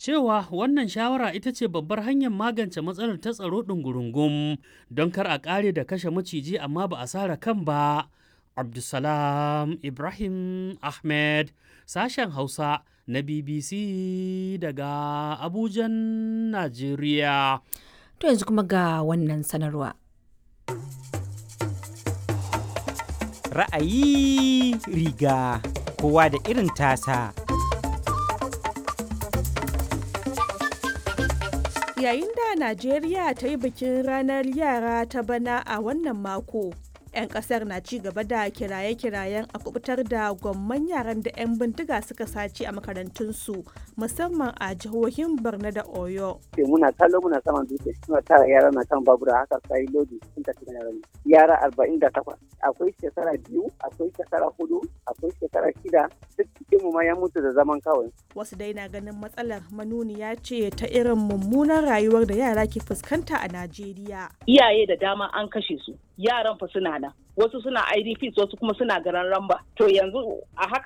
cewa wannan shawara ita ce babbar hanyar magance matsalar ta tsaro ɗungurungum don kar a ƙare da kashe maciji amma ba a sara kan ba. Abdulsalam Ibrahim Ahmed sashen Hausa na BBC daga Abujan, Najeriya. To yanzu kuma ga wannan sanarwa. Ra'ayi riga kowa da irin tasa. Yayin da Najeriya ta yi bikin ranar yara ta bana a wannan mako. 'yan kasar na ci gaba da kiraye-kirayen a kubutar da gwamman yaran da 'yan bindiga suka sace a makarantunsu musamman a jihohin borno da oyo muna kallo muna saman dutse suna tara yara na kan babura haka sai lodi sun tafi da yaran yara arba'in da takwas akwai shekara biyu akwai shekara hudu akwai shekara shida duk cikinmu ma ya mutu da zaman kawai wasu dai na ganin matsalar manuniya ce ta irin mummunan rayuwar da yara ke fuskanta a najeriya iyaye da dama an kashe su yaran fa suna nan wasu suna idps wasu kuma suna garan ramba to yanzu a haka